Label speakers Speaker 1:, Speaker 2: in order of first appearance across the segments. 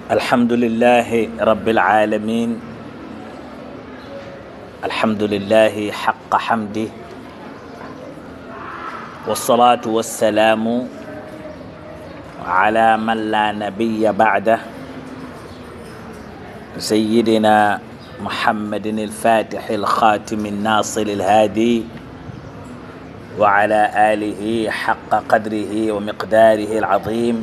Speaker 1: الحمد لله رب العالمين الحمد لله حق حمده والصلاة والسلام على من لا نبي بعده سيدنا محمد الفاتح الخاتم الناصر الهادي وعلى آله حق قدره ومقداره العظيم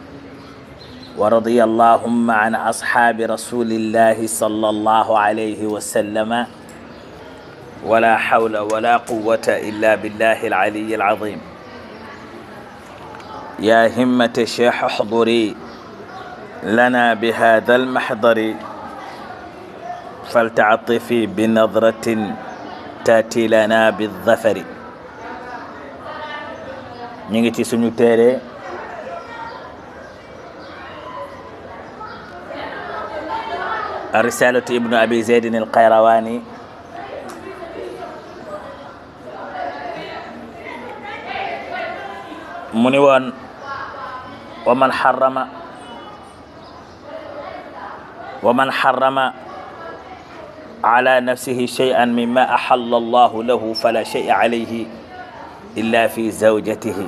Speaker 1: ورضي اللهم عن أصحاب رسول الله صلى الله عليه وسلم ولا حول ولا قوة إلا بالله العلي العظيم يا همة الشيخ احضري لنا بهذا المحضر فلتعطفي بنظرة تأتي لنا بالظفر نيجي سنو تيري الرسالة ابن أبي زيد القيرواني منوان ومن حرم ومن حرم على نفسه شيئا مما أحل الله له فلا شيء عليه إلا في زوجته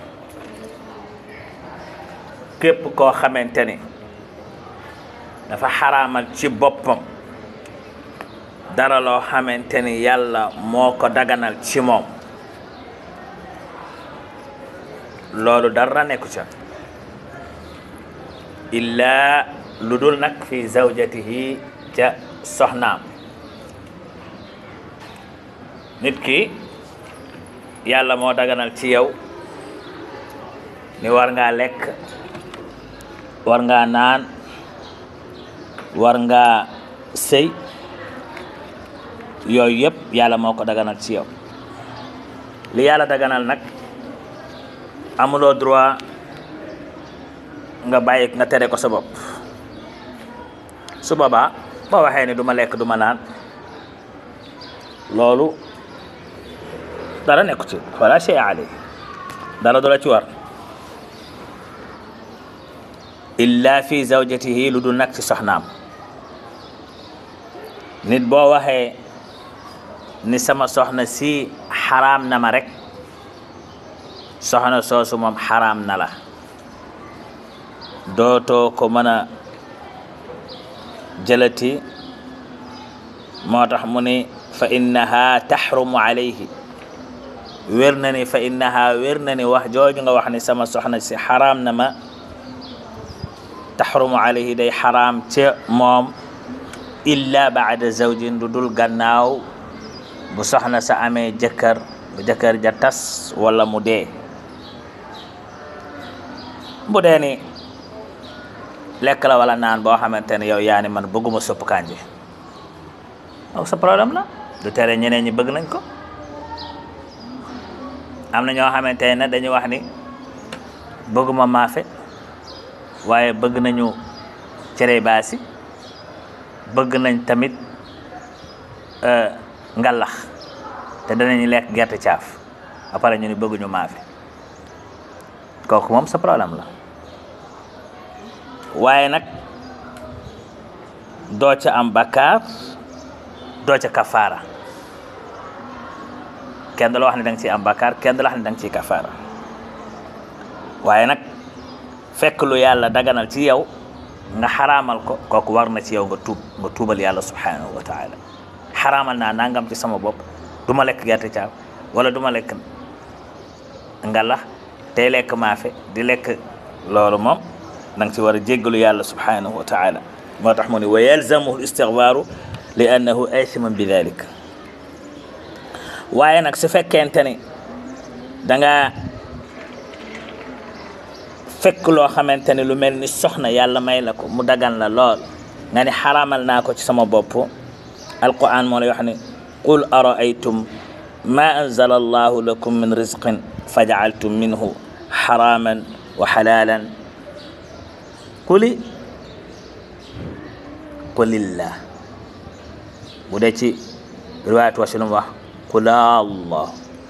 Speaker 1: كيف كو خمنتني dafa xaraamal ci boppam dara loo xamante ni yàlla moo ko daganal ci moom loolu dara nekku ca illaa lu dul nag fi zawjatihi ca soxnaam nit ki yàlla moo daganal ci yow ni war ngaa lekk war ngaa naan war nga sëy yooyu yëpp yàlla moo ko daganal ci yow li yàlla daganal nag amuloo droit nga bàyyi nga tere ko sa bopp su boobaa boo waxee ni du ma lekk du ma naan loolu dara nekku ci wala shay alay dara du la ci war illa fi zawjatihi lu dul nag ci soxnaam nit boo waxee ni sama soxna si xaraam na ma rek soxna soosu moom xaraam na la dootoo ko mën a jëlati moo tax mu ni fa innaha taxrumu alayhi wér na ni fa innaha wér na ni wax jooju nga wax ni sama soxna si xaraam na ma taxrumu alayhi day xaraam ca moom illa baada zawjin lu dul gannaaw bu soxna sa amee jëkkër bu jëkkër ja tas wala mu dee bu dee ni lekk la wala naan boo xamante ne yow yaa ni man bëgguma sopp kànje donc sa problème la du tere ñeneen ñi bëgg nañ ko am na ñoo xamante ne dañuy wax ni bëgguma maafe waaye bëgg nañu cere baasi bëgg nañ tamit ngalax te danañu lekk gerte caaf après ñu ni bëgguñu maafe kooku moom sa problème la waaye nag doo ca am bakkaar doo ca kafaara kenn du la wax ne da nga ciy am bakkaar kenn du la wax ne da nga ciy kafaara waaye nag fekk lu yàlla daganal ci yow nga xaraamal ko kooku war na ci yow nga tuub nga tuubal yàlla subhanahu wa taala xaraamal naa nangam ci sama bopp du ma lekk gerte caaf wala du ma lekk ngalax tey lekk maafe di lekk loolu moom da nga ci war a jéggalu yàlla subhanahu wa taala moo tax mu ne wa yalzamuhu istigfaaru li annahu aithiman bi dalik waaye nag su fekkente ni da nga fekk loo xamante ni lu mel ni soxna yàlla may la ko mu dagan la lool nga ni xaraamal naa ko ci sama bopp alquran moo lay wax ni qul araaytum ma anzala allahu lakum min rizqin fajaaltum minhu xaraman wa xalalan quli qulillah bu dee ci riwaayat wasilum wax qula allah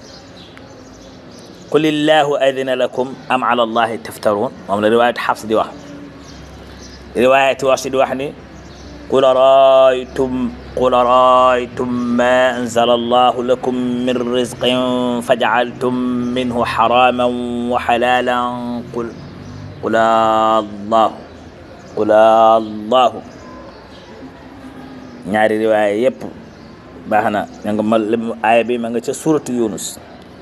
Speaker 1: qul illahu adina lakum am ala allahi taftaruun moom la riwaayat xafs di wax riwaayati wax si di wax ni qul raaytum qul raaytum ma anzala allahu lakum min rizqin fajacaltum minhu xaraman wa xalalan qul qul allahu qul allahu ñaari riwaaya yépp baax na ña nga ma aaya bi ma nga ca suratu yunus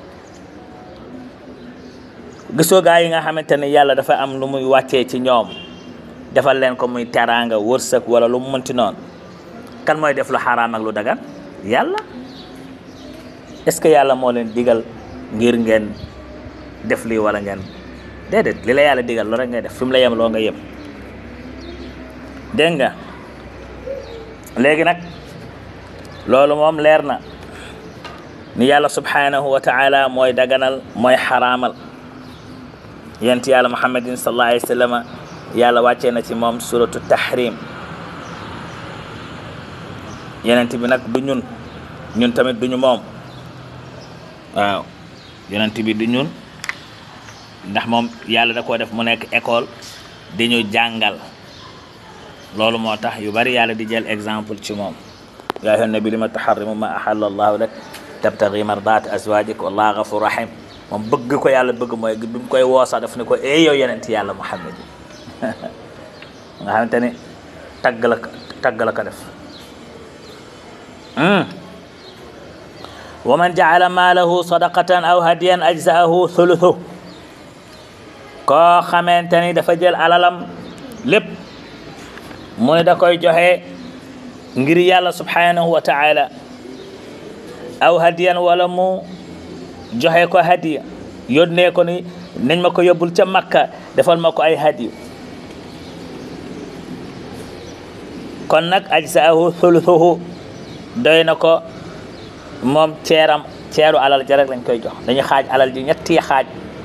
Speaker 1: gisoo gaa yi nga xamante ne yàlla dafa am lu muy wàccee ci ñoom defal leen ko muy teraanga wërsëg wala lu mu mënti noonu kan mooy def lu xaraam ak lu dagan yàlla est-ce que yàlla moo leen digal ngir ngeen def lii wala ngeen déedéet li la yàlla digal loo rek ngay def fi mu la yem loo nga yem dégg nga léegi nag loolu moom leer na ni yàlla subhanahu wa taala mooy daganal mooy xaraamal yent yàlla muhammadin sallallahu alayhi wa sallam yàlla wàccee na ci moom suratu tahrim yenent bi nag du ñun ñun tamit duñu moom waaw yenent bi du ñun ndax moom yàlla da koo def mu nekk école di ñu jàngal loolu moo tax yu bari yàlla di jël exemple ci moom yaa ayyuhan nabi lima tuharrimu ma ahalla allahu lak tabtaghi mardaat azwajik wallahu ghafur rahim moom bëgg ko yàlla bëgg mooy bi mu koy woosa daf ne ko ee yow yenent yàlla muhammad yi nga xamante ni tagg la tagg la ko def wa man jaala maalahu sadaqatan aw hadiyan ajzaahu thuluthu koo xamante ni dafa jël alalam lépp mu ne da koy joxe ngir yàlla subhanahu wa taala aw hadiyan wala mu joxe ko hadiya yónnee ko ni nañ ma ko yóbbul ca makka defal ma ko ay hadiyu kon nag ajzaahu thuluthuhu doy na ko moom ceeram ceeru alal ja rek lañ koy jox dañu xaaj alal ji ñetti xaaj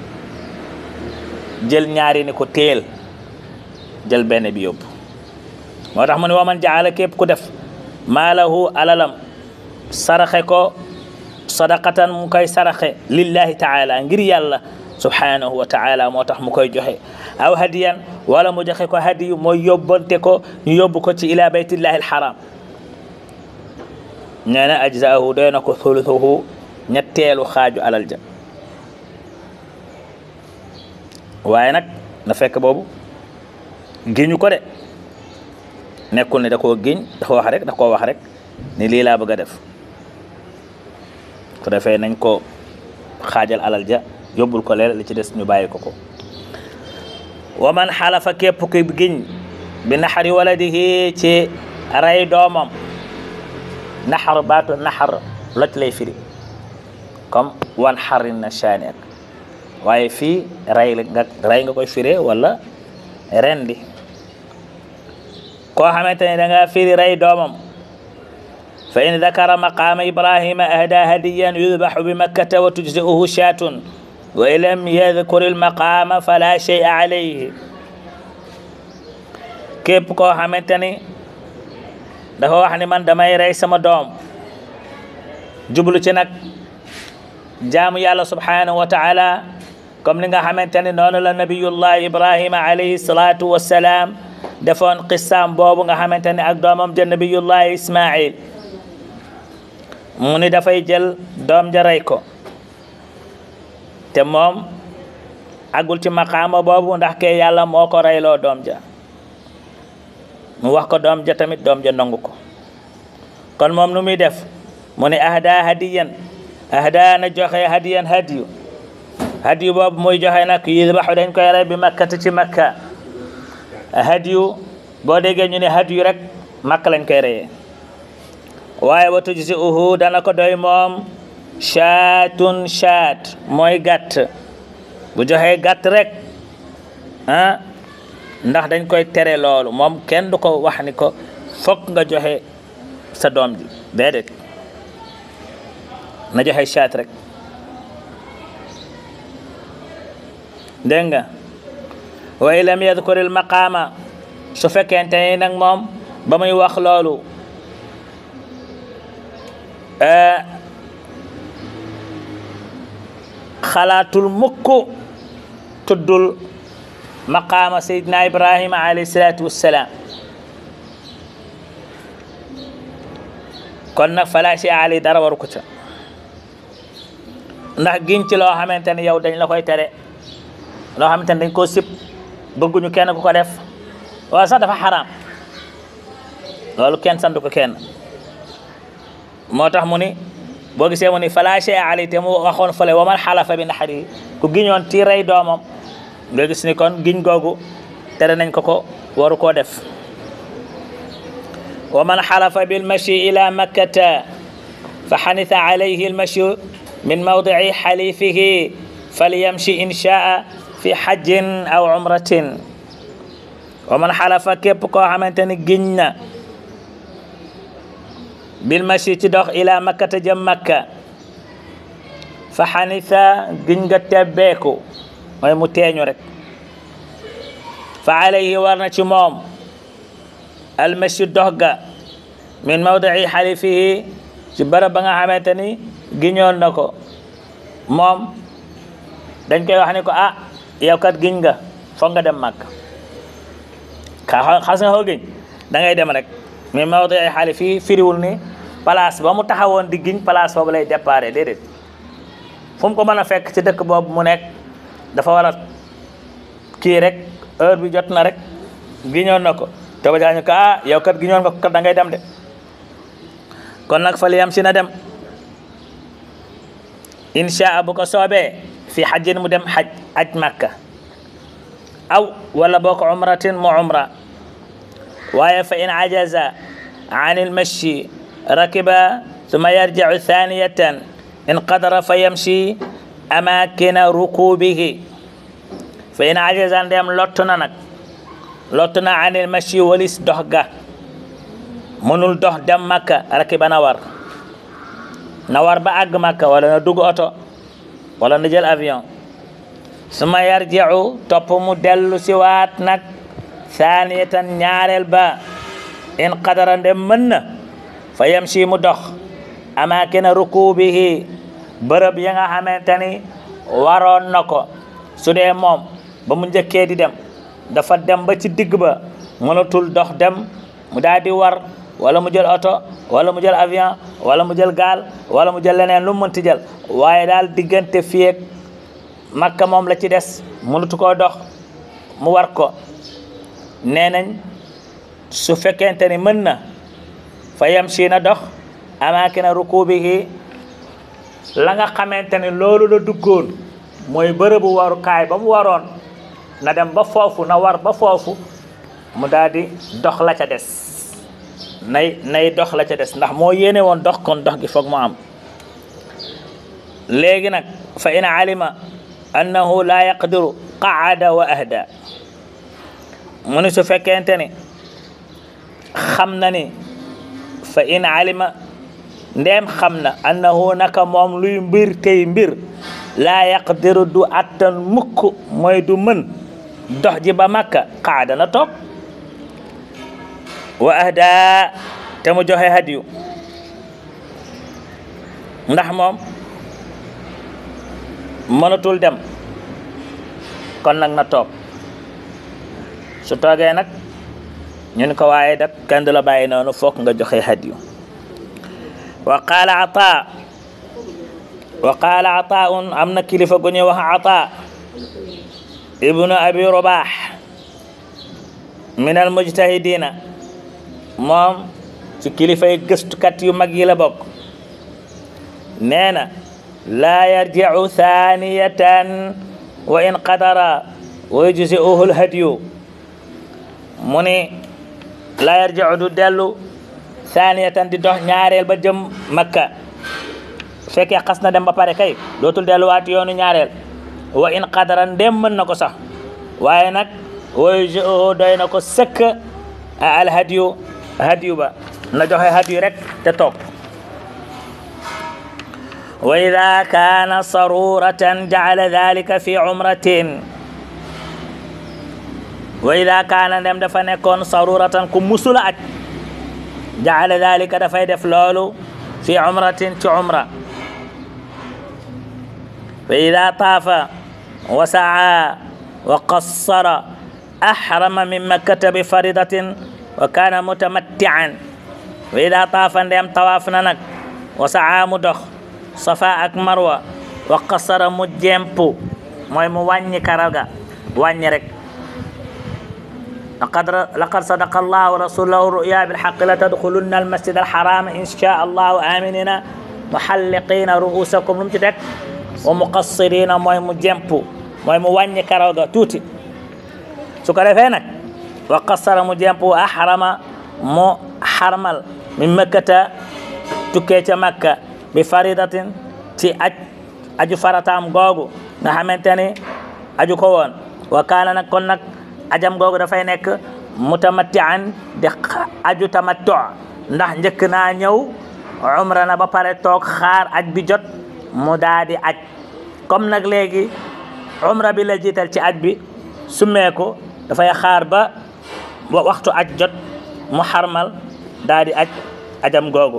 Speaker 1: jël ñaari ni ko téel jël benn bi yóbbu moo tax mu ne waman jaala képp ku def maalahu alalam saraxe ko sadaqatan mu koy saraxe lillahi taala ngir yàlla subhanahu wa taala moo tax mu koy joxe aw hadiyan wala mu joxe ko hadiyu mooy yóbbante ko ñu yóbbu ko ci ila baytillahi alharam nee na ajzaahu doy na ko thuluthuhu ñetteelu xaaju alal ja waaye nag na fekk boobu giñu ko de nekkul ne da koo giñ dafa wax rek da koo wax rek ni lii laa bëgg a def ko defee nañ ko xaajal alal ja yóbbul ko leer li ci des ñu bàyyi ko ko wa man xalafa képp ku giñ bi naxari waladihi ci rey doomam naxar baatu naxar loj lay firi comme wan xarin na shaani ak waaye fii rey nga rey nga koy firee wala rendi koo xamante ne da nga firi rey doomam fa in dakara maqaama ibrahima ahda hadiyan yudbaxu bi makkata wa tujzi'uhu shaatun wa in lam yadkur almaqaama fala shay'a alayhi képp koo xamante ni dafa wax ni man damay rey sama doom jublu ci nag jaamu yàlla subhanahu wa taala comme ni nga xamante ni noonu la nabiyullah ibrahima alayhi salatu wassalaam defoon qissaam boobu nga xamante ni ak doomam ja nabiyullah ismail mu ni dafay jël doom ja rey ko te moom agul ci maqaama boobu ndax ke yàlla moo ko reyloo doom ja mu wax ko doom ja tamit doom ja nangu ko kon moom nu muy def mu ne ahda hadiyan ahda na joxe hadiyan hadiyu hadiyu boobu muy joxe nag yudbaxu dañ koy rey bi makkata ci makka hadiyu boo déggee ñu ne hadiyu rek makka lañ koy reyee waaye wa tujzi'uhu dana ko doy moom shaatun shaat mooy gàtt bu joxee gàtt rek ah ndax dañ koy tere loolu moom kenn du ko wax ni ko fokk nga joxe sa doom ji déedéet na joxe shaat rek dégg nga wa in lam yadkur il maqaama su fekkente ni nag moom ba muy wax loolu xalaatul mukk tuddul maqaama sayidina ibrahima alayhi salatu wassalam kon nag fala shay ali dara waru ko ca ndax giñ ci loo xamante ne yow dañ la koy tere loo xamante ne dañ koo sib bëgguñu kenn ku ko def wala sax dafa xaraam loolu kenn sandu ko kenn moo tax mu ni boo gisee mu ni fala shay ali te mu waxoon fële waman xalafa bi naxari ku giñoon ci rey doomam nga gis ni kon giñ googu tere nañ ko ko waru koo def ومن حلف بالمشي إلى مكة فحنث عليه المشي من موضع حليفه فليمشي إن شاء في حج أو عمرة ومن حلف كيب كو xamanteni giñ na بالمشي تدخ إلى مكة جم مكة فحنث giñ nga tebbeeku mooy mu teeñu rek فعليه warna ci moom almashi dox ga min mawdii xalifihi ci barab ba nga xamante ni giñoon na ko moom dañ koy wax ni ko ah yow kat giñ nga foog nga dem màkk ka xas nga koo giñ da ngay dem rek min mawdii xalifihi firiwul ni place ba mu taxawoon di giñ place boobu lay déparé déedéet fu mu ko mën a fekk ci dëkk boobu mu nekk dafa war a kii rek heure bi jot na rek giñoon na ko te ba jaañu ko ah yow kat gi ñoon nga kat da ngay dem de kon nag fa liyam si na dem insha bu ko soobee fi xajjin mu dem xaj aj makka aw wala boo ko umratin mu umra waaye fa in ajaza an ilmashi rakiba ثم يرجع ثانية إن قدر فيمشي أماكن ركوبه فإن عجز عن ديم لوتنا نك lottu na anil machi walis dox ga mënul dox dem makka rakiba na war na war ba àgg makka wala na dugg oto wala na jël avion suma yarjiu topp mu dellu si waat nag saaniyatan ñaareel ba in qadara ndem mën na fa yamshi mu dox amaakina rukubihi bërëb ya nga xamante ni waroon na ko su dee moom ba mu njëkkee di dem dafa dem ba ci digg ba mënatul dox dem mu daal di war wala mu jël oto wala mu jël avion wala mu jël gaal wala mu jël leneen lu mu mënti jël waaye daal diggante fii ak makka moom la ci des mënatu koo dox mu war ko nee nañ su fekkente ni mën na fa yamshi na dox amaakina rukubihi la nga xamante ni loolu la duggoon mooy bërëbu warukaay ba mu waroon na dem ba foofu na war ba foofu mu daal di dox la ca des nay nay dox la ca des ndax moo yéene woon dox kon dox gi foog mu am léegi nag fa in alima annahu la yaqdiru qaada wa ahda mu ni su fekkente ni xam na ni fa in alima ndeem xam na annahu naka moom luy mbir tey mbir laa yaqdiru du attan mukk mooy du mën dox ji ba makka qaada na toog wa ahda te mu joxe hadiyu ndax moom mënatul dem kon nag na toog su toogee nag ñu ni ko waaye dak kenn du la bàyyi noonu foog nga joxe hadiyu wa qaala ata wa qaala ataun am na kilifa gu ñuy wax ata ibnu abi robaax min al mujtahidina moom ci kilifay gëstukat yu mag yi la bokk nee na laa yarjicu thaniyatan wa in qadara wa yujzi'uhu lhadyu mu ni laa yarjicu du dellu thaniyatan di dox ñaareel ba jëm makka fekkee xas na dem ba pare kay dootul delluwaat yoonu ñaareel wa in qadara ndem mën na ko sax waaye nag wa yujzi'uhu doy na ko sëkk a alhadyu hadiyu ba na joxe hadiyu rek te toog wa ida kaana saruratan jacala dalika fi umratin wa ida kaana ndem dafa nekkoon saruratan ku musula aj jacala dalika dafay def loolu fi umratin ci umra fa ida taafa wa saa wa qassara ahrama min makkata bi faridatin wa kana mutamattian wa ida taafa ndeem tawaaf na nag wa saa mu dox safa ak marwa wa qasara mu jempu mooy mu wàññi karaga wàññi rek laqad laqad sadaqa allahu wa rasulahu ruya bilhaqi la tadxulunna almasjid alharama insha allahu aminina muhalliqina ruusakum lu mu ci teg wa muqassirina mooy mu jempu mooy mu wàññi karaga tuuti su ko defee nag wa qasara mu jempu wa ahrama mu xarmal min makkata tukkee ca makka bi faridatin ci aj aju farataam googu nga xamante ni aju ko woon wa kaana nag kon nag ajam googu dafay nekk mutamattian di aju tamattu ndax njëkk naa ñëw umra na ba pare toog xaar aj bi jot mu daa di aj comme nag léegi umra bi la jiital ci aj bi summeeku dafay xaar ba waxtu aj jot mu xarmal daa di aj ajam googu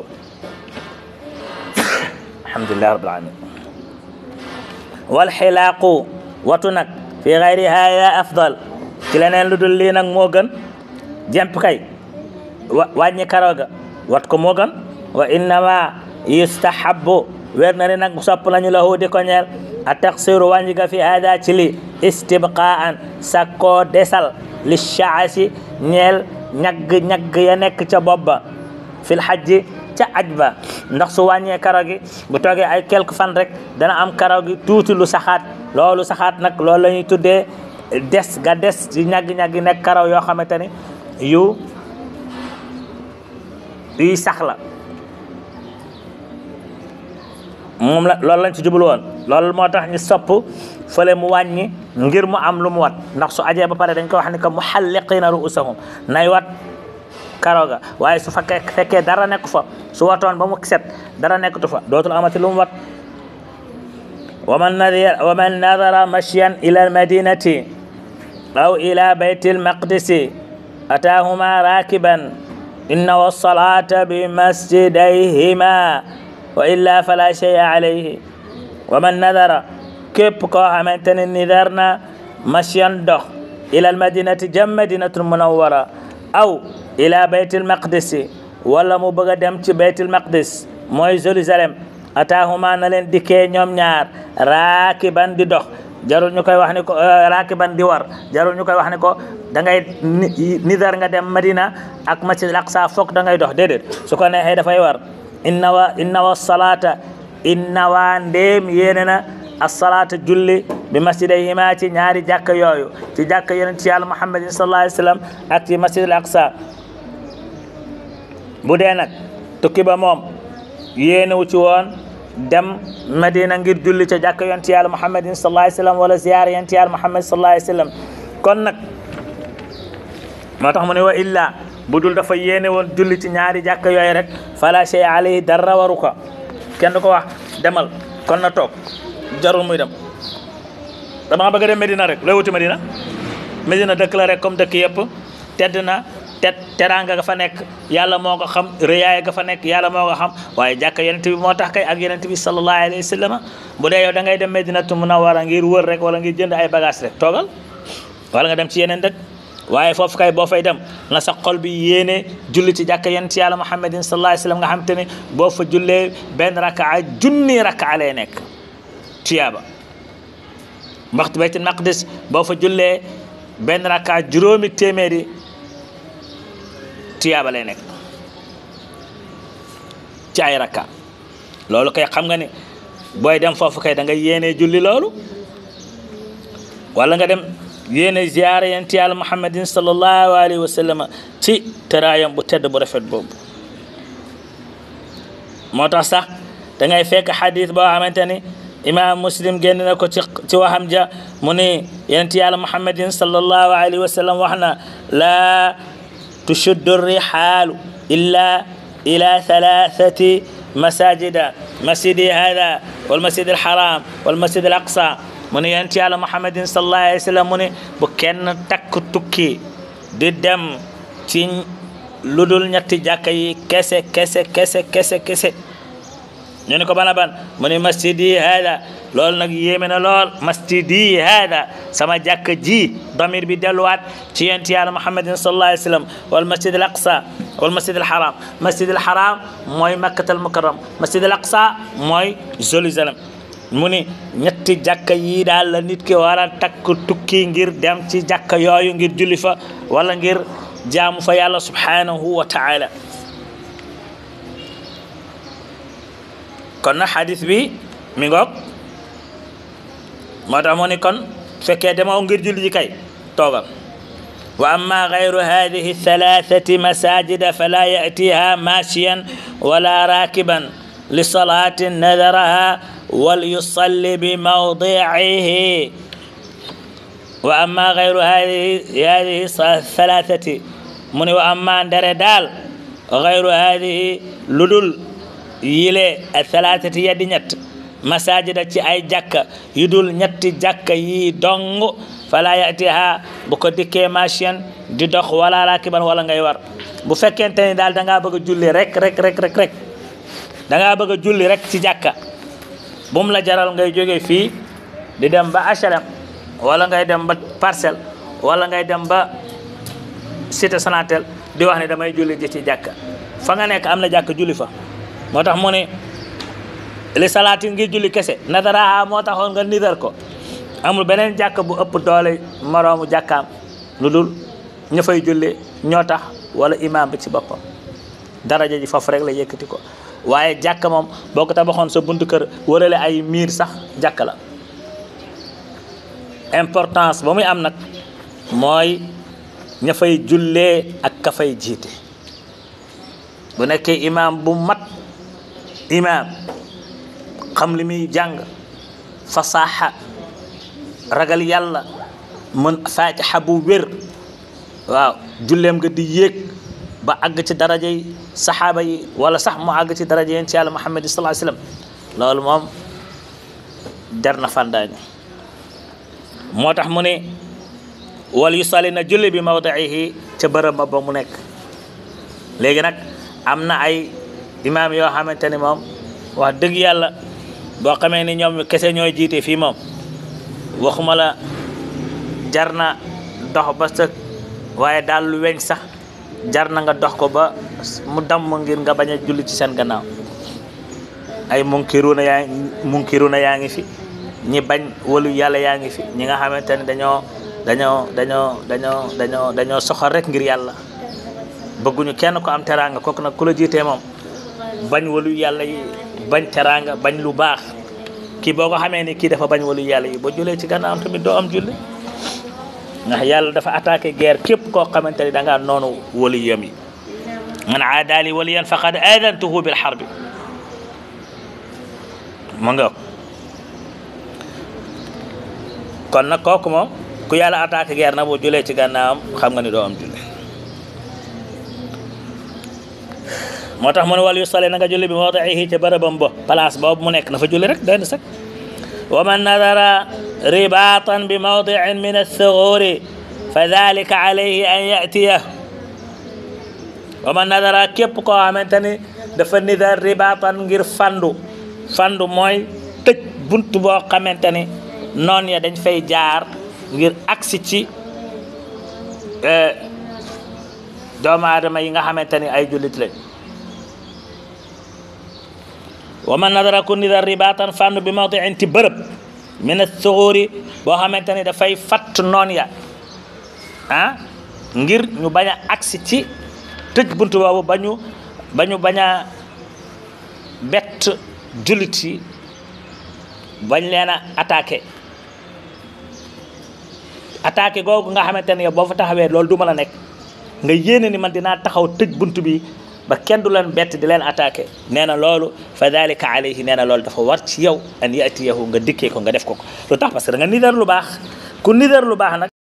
Speaker 1: alhamdulilah rabbil alamin wal xilaaqu watu nag fi gayri haya afdal ci leneen lu dul lii nag moo gën jemp kay wa wàññi karoga wat ko moo gën wa innama yustahabu wér na ni nag sopp nañu lahu di ko ñeel a taksiru wàññi ga fi hada ci li istibqaan sakkoo desal li shaasi ñeel ñagg ñagg ya nekk ca bopp ba fil hajji ca aj ba ndax su wàññee karaw gi bu toogee ay quelque fan rek dana am karaw gi tuuti lu saxaat loolu saxaat nag loolu la ñuy tuddee des ga des ci ñagg-ñagg nekk karaw yoo xamante ni yu yuy sax la moom la loolu lañ ci jublu woon loolu moo tax ñu sopp fële mu wàññi ngir mu am lu mu wat ndax su ajee ba pare dañ ko wax ni que muhalliqina ruusahum nay wat karaw ga waaye su fekkee fekkee dara nekk fa su watoon ba mu set dara nekkatu fa dootul amati lu mu wat waman nadara waman nadara mashyan ila almadinati aw ila bayti almaqdisi ataahuma rakiban inna wassalata bi masjidayhima wa illa fala shay'a alayhi waman nadara képp koo xamante ne nidar na mashyan dox ila almadinati jam madinatul munawwara aw ila baytil maqdis wala mu bëgg a dem ci baytil maqdis mooy Jérusalem ataahuma na leen dikkee ñoom ñaar raakiban di dox jarul ñu koy wax ni ko raakiban di war jarul ñu koy wax ni ko da ngay nidar nga dem Madina ak masjid al aqsa foog da ngay dox déedéet su ko neexee dafay war inna wa inna wa salata inna waa ndéem yéene na asalaata julli bi masjidayhima ci ñaari jàkka yooyu ci jàkka yonent ci yàlla muhammadin sallallahu alayhi wa sallam ak ci masjid al aqsa bu dee nag tukki ba moom yéenewu ci woon dem madina ngir julli ca jàkka yonent yàlla muhammadin sallallahu alayhi wa sallam wala ziyaara yonent yàlla muhammad sallallahu alayhi wa sallam kon nag moo tax mu ne wa illa bu dul dafa yéene woon julli ci ñaari jàkka yooyu rek fala shay alayhi dara waru ko kenn du ko wax demal kon na toog jarul muy dem dama bëgg a dem Medina rek looy wuti Medina Medina dëkk la rek comme dëkk yëpp tedd na te teraanga ga fa nekk yàlla moo ko xam rëyaay ga fa nekk yàlla moo ko xam waaye jàkka yonent bi moo tax kay ak yonent bi sallallahu alayhi wa sallam bu dee yow da ngay dem Medinatu Munawwara ngir wër rek wala ngir jënd ay bagage rek toogal wala nga dem ci yeneen dëkk waaye foofu kay boo fay dem na sa xol bi yéene julli ci jàkka yonent yàlla Muhammadin sallallahu alayhi wa sallam nga xam te ne boo fa jullee benn rakaa junni rakaa lay nekk tiyaaba waxtu baytul maqdis boo fa jullee benn rakka juróomi téeméeri tiyaaba lay nekk ci ay rakka loolu kay xam nga ni booy dem foofu kay da nga yéene julli loolu wala nga dem yéene ziyaara yent yàlla muhammadin sallallahu alayhi wa sallam ci teraayam bu tedd bu rafet boobu moo tax sax da ngay fekk xadis boo xamante ni imam muslim génn na ko ci ci waxam ja mu ni yonent yàlla muhammadin sallallahu alayhi wa sallam wax na laa tushuddu rihaalu illa ila thalathati masajida masjidi hada walmasjid alharam walmasjid al aqsa mu ni yonent yàlla muhammadin sallallahu alayhi wa sallam mu ni bu kenn takk tukki di dem ci lu dul ñetti jàkka yi kese kese kese kese kese ñu ni ko bana ban mu ni masjidi hada loolu nag yéeme na lool masjidi hada sama jàkka ji damir bi delluwaat ci yent yàlla muhammadin sallallahu alayhi wa sallam wal masjid al aqsa wal masjid al haram masjid al haram mooy makkat al mukarram masjid al aqsa mooy jérusalem mu ni ñetti jàkka yii daal la nit ki war a takk tukki ngir dem ci jàkka yooyu ngir julli fa wala ngir jaamu fa yàlla subhanahu wa taala kon na xadis bi mi ngoog moo tax mu ni kon fekkee demoo ngir julli ji kay toogal wa amma gayru hadihi thalathati masajida fala yatiha mashiyan wala rakiban li salatin nadaraha wal yusalli bi mawdiihi wa amma gayru hadihi hadihi thalathati mu ni wa amma ndere daal gayru hadihi ludul yile thalathati yeddi ñett masajida ci ay jàkka yu dul ñetti jàkka yi dong fala yatiha bu ko dikkee machine di dox wala rakiban wala ngay war bu fekkente ni daal da ngaa bëgg a julli rek rek rek rek rek da ngaa bëgg a julli rek ci jàkka bu mu la jaral ngay jógee fii di dem ba HLM wala ngay dem ba parcelle wala ngay dem ba cité Sonatel di wax ne damay julli ji ci jàkka fa nga nekk am na jàkka julli fa moo tax mu ne li salaatin ngir julli kese nadaraha moo taxoon nga nidar ko amul beneen jàkk bu ëpp doole moroomu jàkkaam lu dul ña fay julli ñoo tax wala imam bi ci boppam daraja ji foofu rek la yëkkati ko waaye jàkk moom boo ko tabaxoon sa buntu kër wërale ay miir sax jàkk la importance ba muy am nag mooy ña fay jullee ak ka fay jiite bu nekkee imam bu mat imam xam li muy jàng fasaaxa ragal yàlla mën faatixa bu wér waaw julleem nga di yéeg ba àgg ci daraja yi saxaaba yi wala sax mu àgg ci daraja yéen ci yàlla muhammad sallallahu alayhi wasallam loolu moom der na fandaañu moo tax mu ne wal yusalli na julli bi mawdiihi ca bërëb ba ba mu nekk léegi nag am na ay imaam yoo xamante ni moom wax dëgg yàlla boo xamee ni ñoom kese ñooy jiite fii moom waxuma la jar na dox ba sa waaye daal lu weñ sax jar na nga dox ko ba mu damm ngir nga bañ a julli ci seen gannaaw ay munkiruna yaa munkiruna yaa ngi fi ñi bañ walu yàlla yaa ngi fi ñi nga xamante ne dañoo dañoo dañoo dañoo dañoo dañoo soxor rek ngir yàlla bëgguñu kenn ko am teraanga kooku nag ku la jiitee moom bañ walu yàlla yi bañ teraanga bañ lu baax kii boo ko xamee ni kii dafa bañ walu yàlla yi boo julee ci gànnaaw tamit doo am julli ndax yàlla dafa attaqué guerre képp koo xamante ni da ngaa noonu walu yam yi man aadaali waliyan faqad aadantuhu bil harbi mu nga kon nag kooku moom ku yàlla attaqué guerre na boo julee ci gànnaawam xam nga ni doo am julli moo tax mu ne wal yusalli na nga julli bi mawdiihi ca bërëbam ba place boobu mu nekk na fa julli rek doy na sax wa man nadara ribatan bi mawdiin min althughuri fa dalika alayhi an yatiyah wa man nadara képp koo xamante ni dafa nidar ribatan ngir fandu fandu mooy tëj bunt boo xamante ni noon ya dañ fay jaar ngir agsi ci doomu aadama yi nga xamante ni ay jullit lañ wa man nadara ku nidar ribatan fandu bi mawdiin ci bërëb min athughuri boo xamante ni dafay fatt noon ya ah ngir ñu bañ a agsi ci tëj buntu boobu ba ñu ba ñu bañ a bett jullit yi bañ leen a attaqué attaqué googu nga xamante ne boo fa taxawee loolu du mën a nekk nga yéene ni man dinaa taxaw tëj buntu bi ba kenn du leen bett di leen attaqué nee na loolu fa dalika alayhi nee na loolu dafa war ci yow an yatiyahu nga dikkee ko nga def ko ko lu tax parce que da nga nidar lu baax ku nidar lu baax nag